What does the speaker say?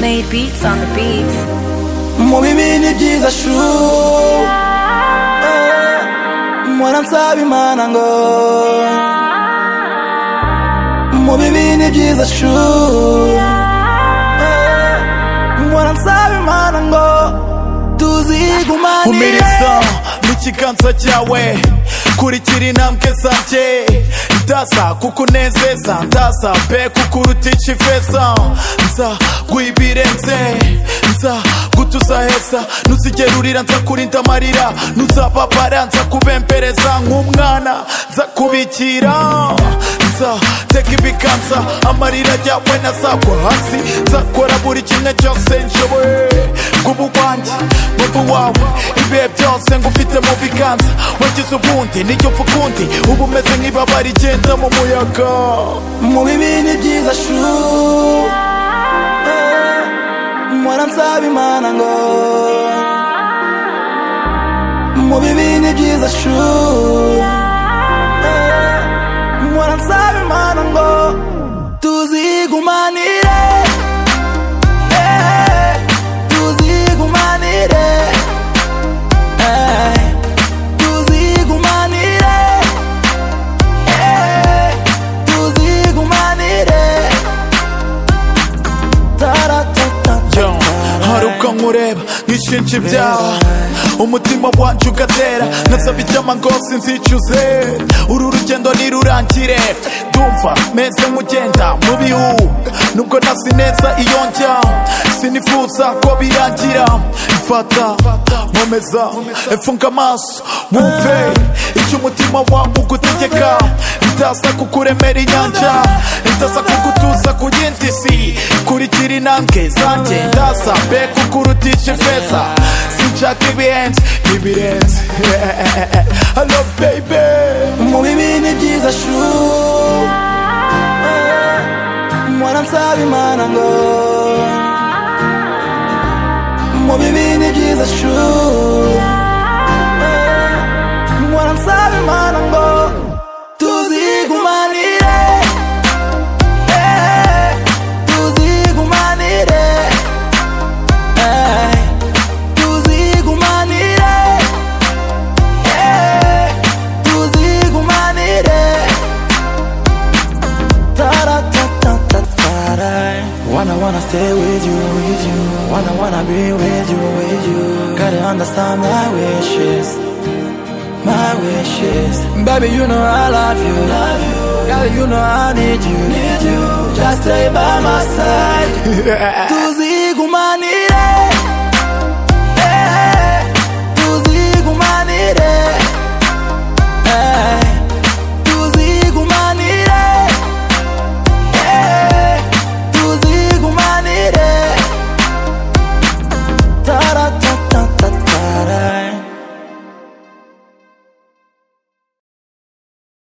made beats on the beats. mu bibi ni byiza shu Eh, mpora nsaba imana ngo mu bibi ni byiza shu Eh, mpora nsaba imana ngo tuzigumanire umiriza n'ikiganza cyawe kurikira intambwe zanjye ndaza kukunezeza ndaza pe kukuruta ikifeza nza guhibirenze nza gutuza heza nuzigerurira nza kurinda amarira nuzababara nza kubembereza nk'umwana nza kubikira nza teka ibiganza amarira yawe nazagwa hasi nzakora buri kimwe cyose nshoboye bw'ubu bwanjye bw'ubu wawe ibihe byose ngufite mu biganza wagize ubundi n'icyo upfa ukundi uba umeze nk'ibaba rigenda mu muyaga mu bibi ni byiza shu Eh, mpora nsaba imana ngo mu bibi ni byiza shu Eh, mpora nsaba imana ngo tuzigumanire Eh, tuzigumanire Eh, tuzigumanire Eh, tuzigumanire taratata Yo, hari ubwo nkureba nkishinja ibyaha umutima wanjye ugatera nasaba icyama ngo sinzicuze uru rugendo nirurangire ndumva meze nk'ugenda mu bihu nubwo nasi neza iyo njya sinifuza ko birangira mfata nkomeza mfunga amaso wumve icyo umutima wawe ugutegeka ndaza kukuremera inyanja ndaza kugutuza ku yindi si kurikira intambwe zanjye ndaza mbe kukurutisha ifeza sinshaka ibihenze ibirenze halo baby mu bibi ni byiza shu mwana nsaba imana ngo mu bibi ni byiza shu mwana nsaba imana ngo tuzigumanire Eh, tuzigumanire Eh, tuzigumanire Eh, tuzigumanire Ta-da-ta-ta-ta-ta-da. Wanna wanna stay with you, with you. Wanna wanna be with you, with you. Gotta understand my wishes, my wishes. Baby, you know I love you, love you. Girl, you know I need you, need you. Just stay by my side. Tuzi